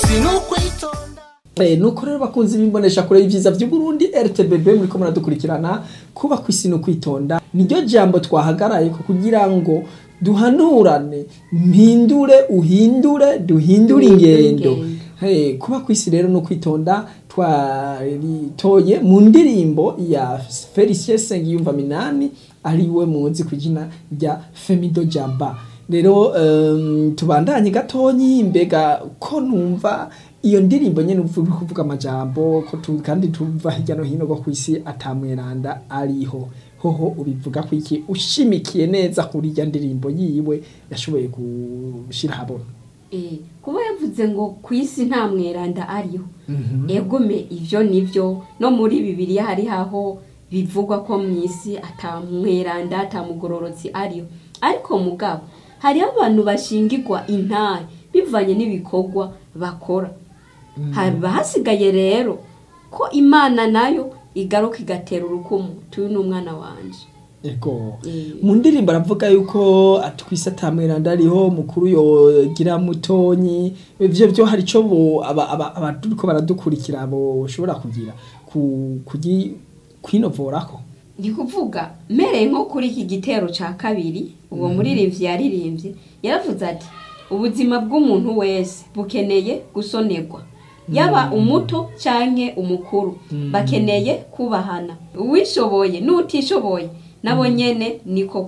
kwisi n'ukwitonda Eh, nuko rero bakunzi bimbonesha kure y'ivyiza vy'Uburundi RTBB muriko muradukurikirana kuba kwisi no kwitonda niryo jambo twahagaraye ko kugira ngo duhanurane mpindure uhindure duhindure ingendo ingendo. Hey, kuba kwisi rero no kwitonda twaritoye mu ndirimbo ya Felicien Sengiyumva Minani ariwe muzi ku izina rya Femido Jamba rero um, tubandanye gatonyi mbega ko numva iyo ndirimbo nyene uvuga kuvuga amajambo ko tu, kandi tuva hirya no hino go kwisi atamweranda ariho hoho ubivuga ko iki ushimikiye neza kuri irya ndirimbo yiwe yashoboye gushira habona Eh, kuba yavuze ngo ku isi nta mweranda ariho egome ivyo nivyo no muri bibiliya hari haho bivugwa ko mu isi ata mweranda ata mugororotsi ariho ariko mugabo hariho abantu bashingirwa intare bivanye n'ibikorwa bakora haba hasigaye rero ko imana nayo igaruka igatera urukumu tuyu ni umwana wanje Ego. Eh. Mu ndirimbo aravuga yuko atwise atamweranda ariho mukuru yogira mutonyi ivyo byo hari ico bo aba- aba- abaturiko baradukurikira bo ushobora kugira ku kugi kwinovorako. ndi kuvuga mmereye nko kuri iki gitero ca kabiri uwo muririmbyi yaririmbye yaravuze ati ubuzima bw'umuntu wese bukeneye gusonerwa yaba umuto canke umukuru bakeneye kubahana uwishoboye n'utishoboye nabo nyene niko